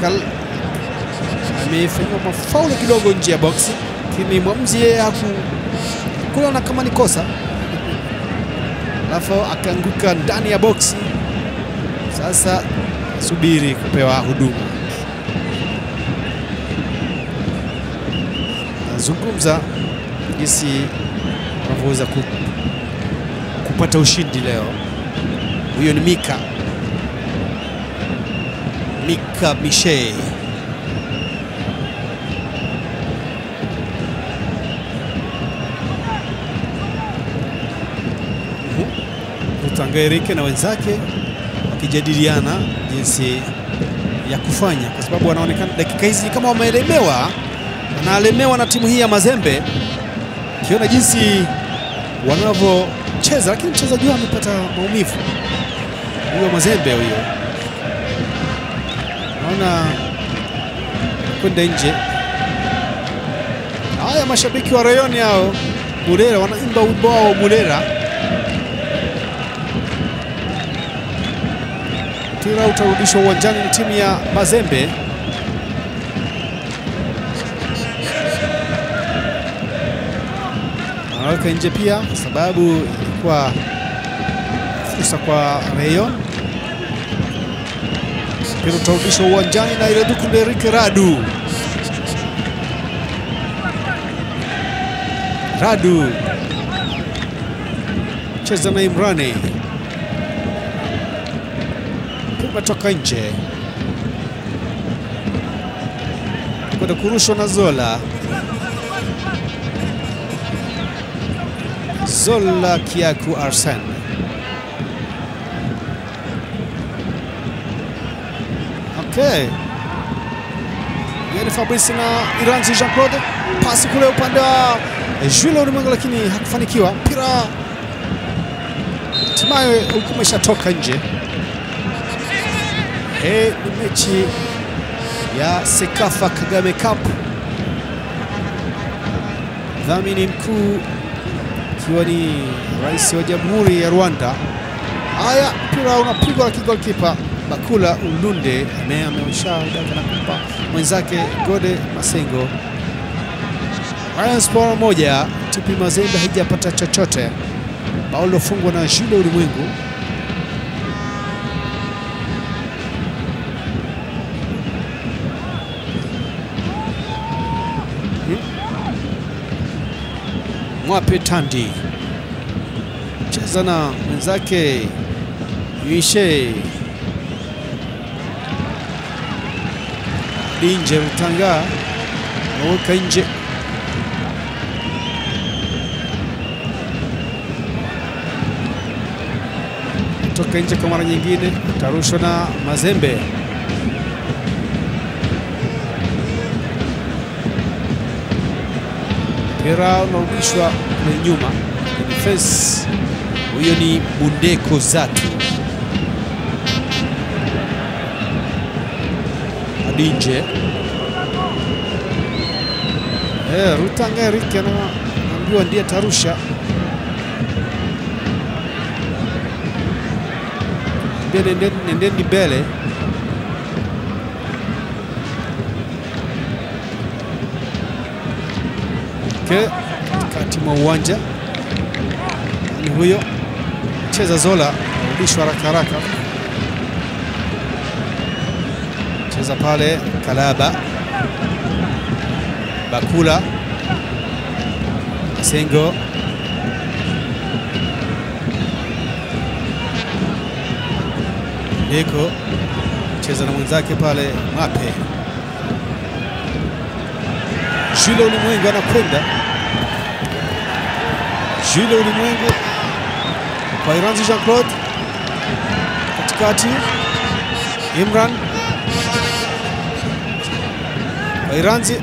Michael amefanyiwa mafaulu kidogo nje ya boksi, lakini mwamuzi yeye hakuona kama ni kosa, alafu akaanguka ndani ya boksi. Sasa subiri kupewa huduma. Nazungumza jinsi wanavyoweza ku, kupata ushindi leo. Huyo ni Mika Mika Mishe. Rutangairike na wenzake wakijadiliana jinsi ya kufanya, kwa sababu wanaonekana dakika hizi kama wameelemewa, wanaalemewa na timu hii ya Mazembe, kiona jinsi wanavyocheza, lakini mchezaji wao amepata maumivu, huyo Mazembe huyo, naona kwenda nje. Haya, mashabiki wa Rayoni hao Murera wanaimba wimbo wao Murera. Mpira utarudishwa uwanjani na timu ya Mazembe. Anaweka nje pia kwa sababu ilikuwa fursa kwa Rayon. Mpira utarudishwa uwanjani na Ireduku Derike Radu. Radu cheza na Imrani umetoka nje kwenda kurushwa na Zola. Zola Kiaku Arsen okay. Yani Fabrice na Iranzi Jean Claude, pasi kule upande wa Jules Ulimwengu, lakini hakufanikiwa. Mpira hatimaye ulikuwa umeshatoka nje. Hii ni mechi ya Sekafa Kagame Cup. Mdhamini mkuu ikiwa ni rais wa Jamhuri ya Rwanda. Haya, mpira unapigwa na kigolkipa Bakula Ulunde ameushaudaka na kumpa mwenzake Gode Masengo. Rayon Sport moja, TP Mazembe haijapata chochote. Bao lilofungwa na Jules Ulimwengu Mwape Tandi cheza na mwenzake Yuishe Dinje Rutanga aweka nje, toka nje kwa mara nyingine, tarushwa na Mazembe. Mpira unarudishwa kule nyuma defense. Huyo ni Bundeko Zatu hadi nje. Eh, Rutanga Eric anaambiwa ndiye tarusha. Nendeni, nendeni mbele Okay. Katikati mwa uwanja ni huyo cheza Zola, rudishwa haraka haraka, cheza pale Kalaba, Bakula, Sengo, Deko cheza na mwenzake pale Mape, Jules Ulimwengu anakwenda Jules Ulimwengu kwa Iranzi Jean Claude katikati, Imran kwa Iranzi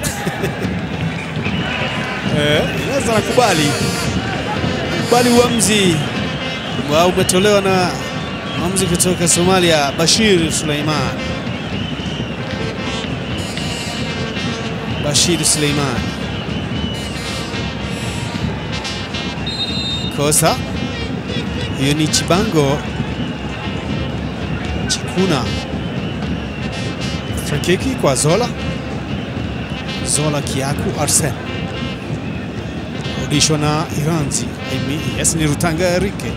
eh, Iranzi anakubali kubali uamuzi wa umetolewa na mwamuzi kutoka Somalia Bashir Suleiman. Bashir Suleiman kosa hiyo ni Chibango Chikuna Free kick kwa Zola. Zola Kiaku Arsen rudishwa na Iranzi. Yes, ni Rutanga Erike.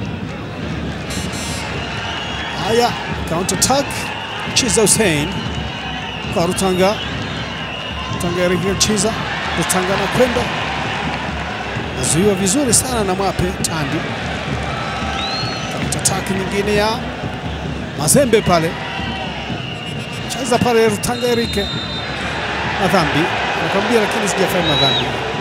Haya, counter attack. Chiza Hussein kwa Rutanga. Rutanga Erike Chiza. Rutanga anakwenda nazuiwa vizuri sana na Mwape Tandi. Counter attack nyingine ya Mazembe pale, cheza pale Rutanga Erike. Madhambi nakwambia, lakini sijafanya madhambi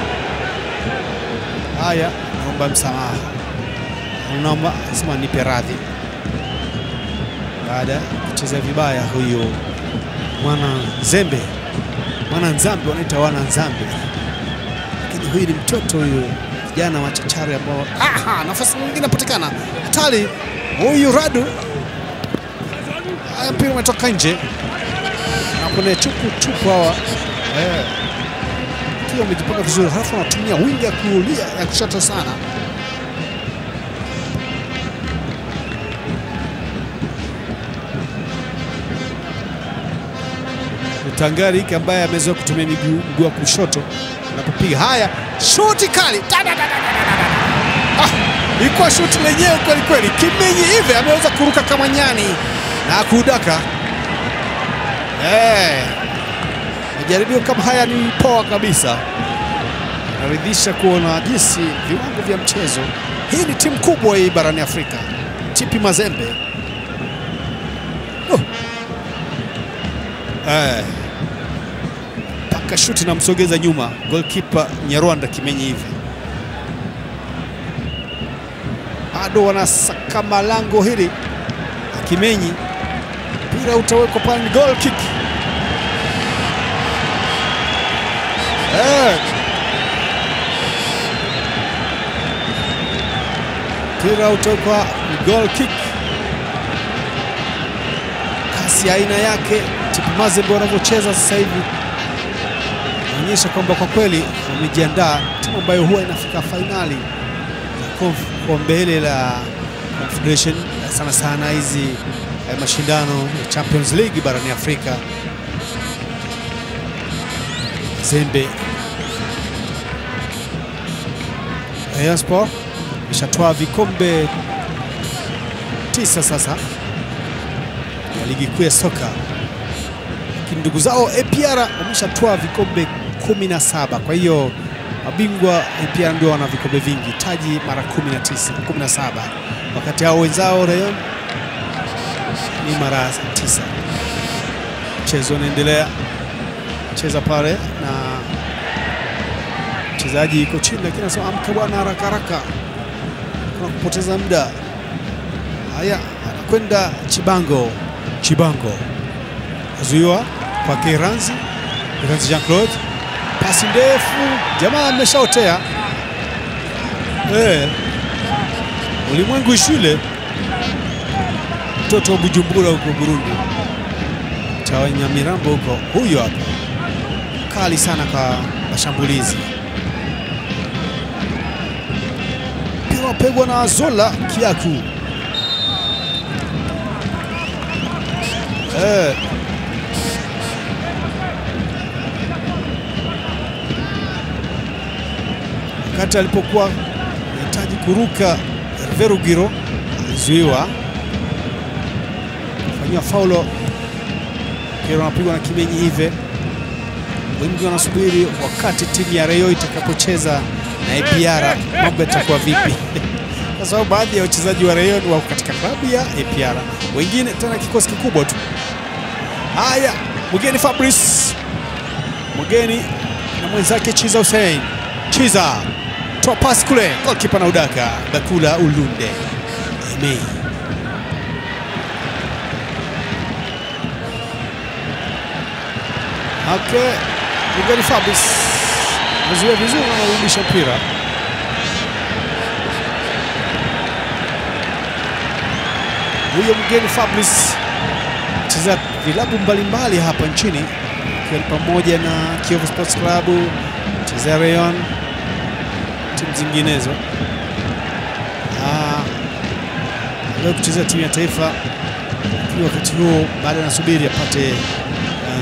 haya. Naomba msamaha, naomba sema nipe radhi baada ya kucheza vibaya huyo mwana Nzembe, mwana Nzambe, wanaita wana Nzambe, lakini huyu ni mtoto huyu, vijana machachari ambao. Aha, nafasi nyingine inapatikana hatari, huyu Radu. Haya, mpira umetoka nje na kuna chuku chuku hawa eh, kiwa wamejipanga vizuri, halafu wanatumia wingi ya kulia ya kushoto sana Utangari hiki ambaye amezoea kutumia miguu mguu wa kushoto anapopiga. Haya, shuti kali Da, da, da, da, da, da. Ah, ilikuwa shuti lenyewe kweli kweli. Kimenyi hivi ameweza kuruka kama nyani na kudaka. Eh, majaribio kama haya ni poa kabisa, naridhisha kuona jinsi viwango vya mchezo. Hii ni timu kubwa hii barani Afrika, TP Mazembe. Oh. Eh, paka shuti na msogeza nyuma goalkeeper Nyarwanda Kimenyi hivi bado wanasakama lango hili Kimenyi, mpira utawekwa pale, ni goal kick eh. Mpira utawekwa ni goal kick, kasi ya aina yake TP Mazembe wanavyocheza sasa hivi inaonyesha kwamba kwa kweli wamejiandaa, timu ambayo huwa inafika fainali kombe hili la Confederation sana sana hizi eh, mashindano ya Champions League barani Afrika. Mazembe Rayon Sport ishatoa vikombe tisa sasa ya ligi kuu ya soka, lakini ndugu zao APR wameshatoa vikombe 17 kwa hiyo mabingwa APR ndio wana vikombe vingi, taji mara 19 17, wakati hao wenzao Rayon ni mara 9. Mchezo unaendelea, cheza pale na mchezaji iko chini, lakini anasema amka bwana, haraka haraka, kuna kupoteza muda. Haya, anakwenda Chibango, Chibango azuiwa kwa Keranzi, Keranzi Jean Claude pasi ndefu, jamaa ameshaotea. Eh, ulimwengu shule, mtoto wa Bujumbura huko Burundi, cha Nyamirambo huko, huyo hapa kali sana kwa mashambulizi. Mpira wapegwa na Zola Kiaku. Eh, wakati alipokuwa anahitaji kuruka Herve Rugiro alizuiwa, fanyiwa faulo. Mpira unapigwa na Kimenyi hive. Wengi wanasubiri wakati timu ya Rayon itakapocheza na APR mambo yatakuwa vipi? kwa sababu baadhi ya wachezaji wa Rayon wako katika klabu ya APR, wengine tena kikosi kikubwa tu. Haya, mgeni Fabrice mgeni na mwenzake Chiza Hussein Chiza toa pasi kule, golkipa na udaka Bakula Ulunde Eme. Okay, mgeni Fabrice amezuia vizuri na anarudisha mpira huyo mgeni Fabrice cheza vilabu mbalimbali hapa nchini ikiwa ni pamoja na Kiyovu Sports Club, chezea Rayon, timu zinginezo. Leo kuchezea timu ya taifa, lakini wakati huo bado anasubiri apate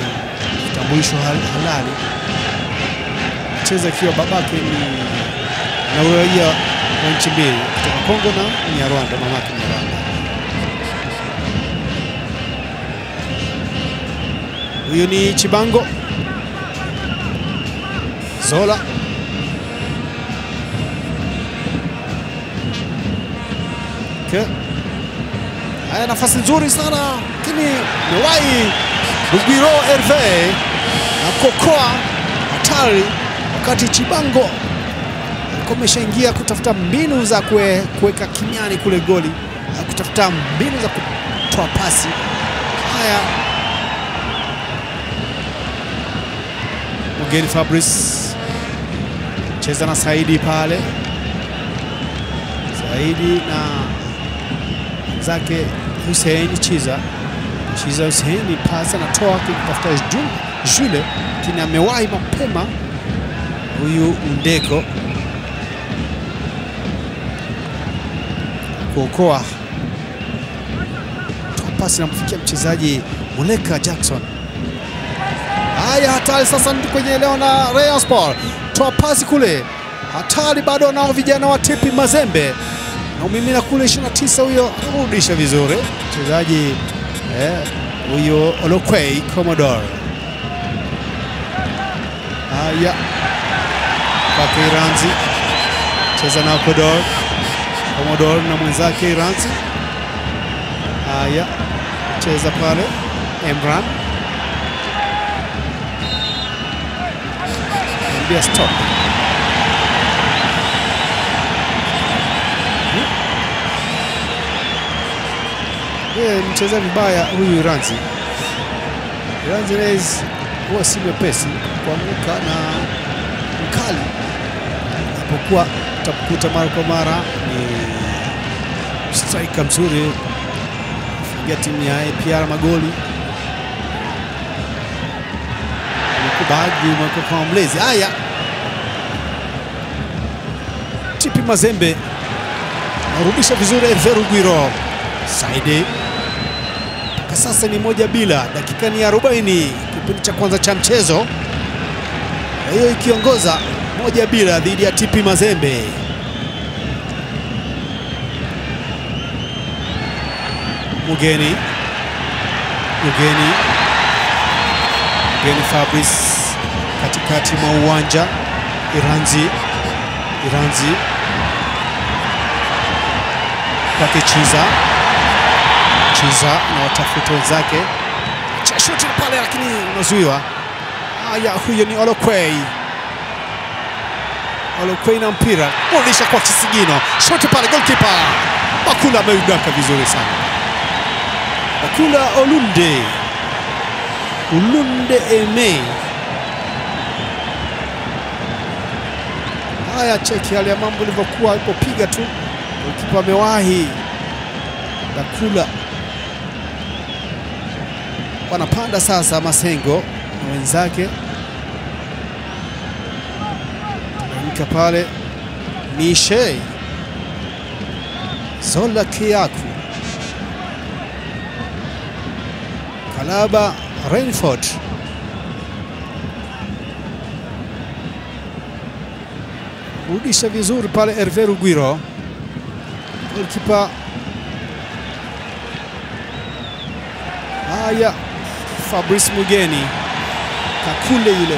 kitambulisho hal- halali, cheza ikiwa babake ni na uraia wa nchi mbili kutoka Kongo na Nyarwanda, mamake Nyarwanda. Huyu ni Chibango Zola Okay. Haya, nafasi nzuri sana lakini mewahi Rugwiro Herve na kokoa hatari, wakati Chibango alikuwa ameshaingia kutafuta mbinu za kue- kuweka kimiani kule goli, na kutafuta mbinu za kutoa pasi. Haya, Mugeni Fabrice cheza na Saidi pale, Saidi na zake Hussein Chiza Chiza Hussein pasi anatoa kutafuta Ju- Jule, lakini amewahi mapema huyu Ndeko kuokoa toa pasi namfikia mchezaji Muleka Jackson. Haya, hatari sasa ndi kwenye eneo na Rayon Sport, toa pasi kule, hatari bado nao vijana wa Tipi Mazembe na umimina kule 29 huyo anarudisha vizuri mchezaji eh, huyo Olokwei Commodore. Haya, kwake Iranzi cheza na Kodor Commodore na mwenzake Iranzi. Haya, cheza pale Emran ambia stop Yeye mcheza vibaya huyu Iranzi. Iranzi Reis huwa si mwepesi kuanguka na mkali, apokuwa utakuta mara kwa mara ni striker mzuri, fungia timu ya APR magoli amekubali mwaka kama mlezi. Haya, Tipi Mazembe narudisha vizuri Herve Rugwiro Saidi mpaka sasa ni moja bila, dakika ni 40 kipindi cha kwanza cha mchezo, na hiyo ikiongoza moja bila dhidi ya TP Mazembe. Mugeni Mugeni Mugeni Fabrice katikati mwa uwanja, Iranzi Iranzi kwake Chiza Chiza na watafuta wenzake cha shuti pale, lakini unazuiwa. Haya, huyo ni Olokwei. Olokwei na mpira kurudisha kwa Kisigino, shuti pale, goalkeeper Bakula ameudaka vizuri sana. Bakula Olunde Ulunde Eme. Haya, cheki hali ya mambo ilivyokuwa alipopiga tu, goalkeeper amewahi Bakula wanapanda sasa Masengo na wenzake teremka pale Mishe Zola Kiaku Kalaba Rainford rudisha vizuri pale Herve Rugwiro golikipa Haya, Fabrice Mugeni Kakule yule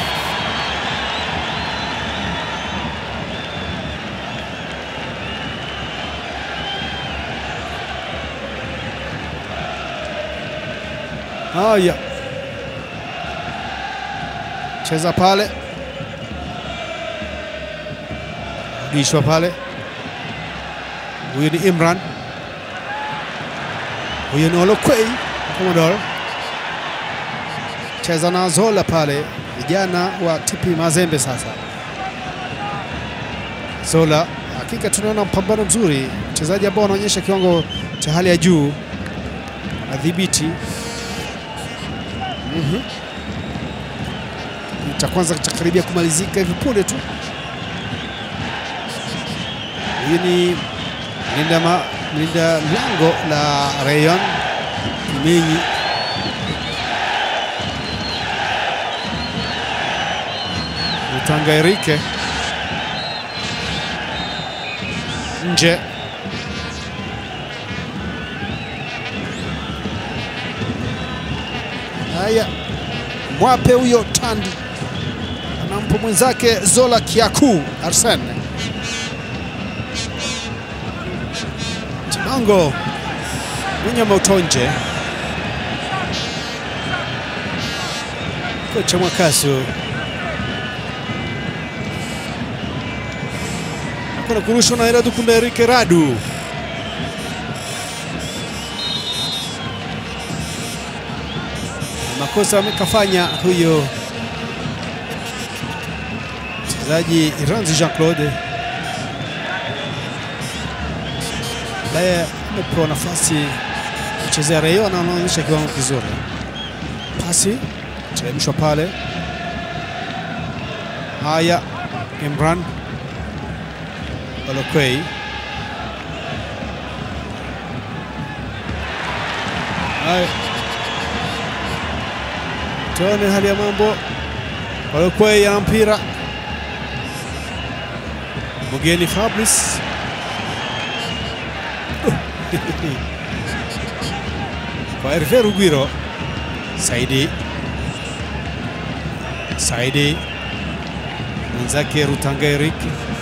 haya, cheza pale, rudishwa pale. Huyu ni Imran, huyu ni Olokwei Commodore cheza na Zola pale, vijana wa TP Mazembe. Sasa Zola, hakika tunaona mpambano mzuri, mchezaji ambao anaonyesha kiwango cha hali ya juu, adhibiti mm cha kwanza cha karibia kumalizika hivi punde tu. Huyu ni mlinda ma- mlinda lango la Rayon Kimenyi Rutanga Erike nje. Haya, mwape huyo Tandi anampa mwenzake Zola Kiaku Arsene Chibango mwenye mautonje kocha Mwakasu kuna kurushwa na Heradu Kunda Erike Radu makosa amekafanya huyo mchezaji Iranzi Jean Claude ambaye amepewa nafasi kuchezea Raio na anaonyesha kiwango kizuri. Pasi teremshwa pale. Haya, Imran Olokwei haya, tuone hali ya mambo. Olokwei ana mpira Mugeni Fabrice kwa Herve Rugwiro. Saidi Saidi mwenzake Rutanga Eric,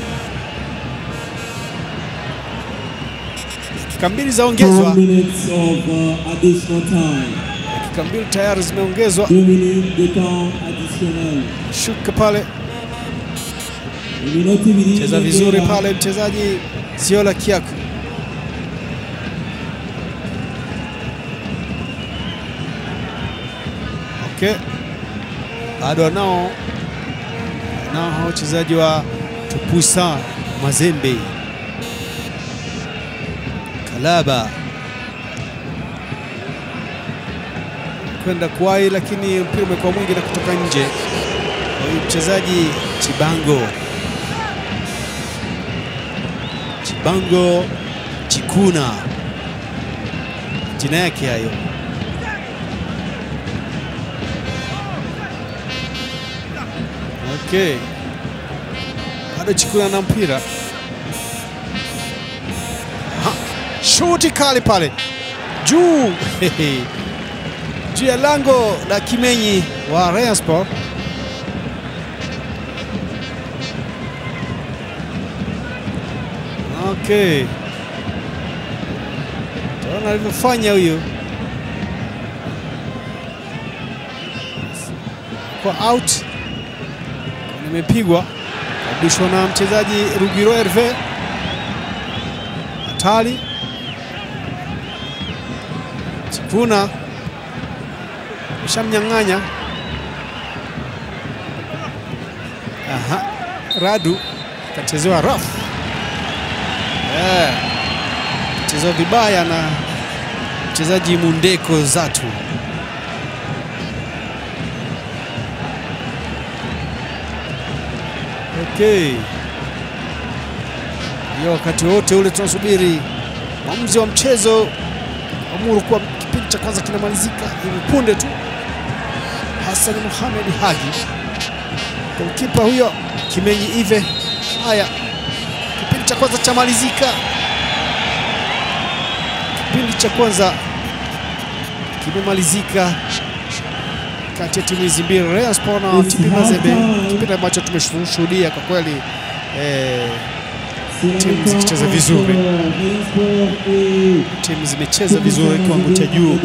dakika mbili zaongezwa, Four minutes of uh, additional time. dakika mbili tayari zimeongezwa. Deux minutes de temps additionnel. Shuka pale, Iminota ibiri cheza vizuri y'inyongera. pale mchezaji Ziola Kiaku. Okay, bado wanao nao hao wachezaji wa Tupusa Mazembe, Kalaba kwenda kuwai, lakini mpira umekuwa mwingi na kutoka nje. Huyu mchezaji Chibango Chibango Chikuna, jina yake hayo. Okay, bado Chikuna na mpira, Aha, shuti kali pale juu juu ya lango la Kimenyi wa Rayon Sport. Okay, taona alivyofanya huyo kwa out, nimepigwa kabishwa na mchezaji Rugiro Herve. Hatari Chikuna shamnyang'anya. Aha, Radu kachezewa rafu yeah. Kachezewa vibaya na mchezaji Mundeko Zatu. Okay, hiyo wakati wote ule tunasubiri mwamuzi wa mchezo amuru kuwa kipindi cha kwanza kinamalizika hivi punde tu. Hassan Mohamed Hagi, golkipa huyo Kimenyi Ive. Haya, kipindi cha kwanza chamalizika, kipindi cha kwanza kimemalizika kati ya timu hizi mbili Rayon Sport na It's TP Mazembe, halftime. kipindi ambacho tumeshuhudia kwa kweli eh, C'est Timu la zikicheza mi-temps vizuri. entre Rayon Sport et timu zimecheza vizuri kiwango cha juu.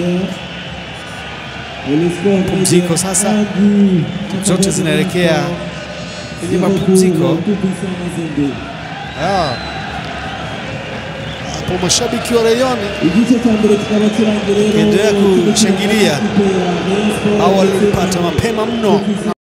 Et le score est Pumziko de sasa. un but. Zote zinaelekea kwenye Zero mapumziko. pour Tout-Puissant Mazembe. Ah. Hapo mashabiki wa Rayon Igice cya mbere kikaba kirangiye rero Kiendelea kushangilia. ikipe ya Rayon Sport au ndetse walipata na mapema mno na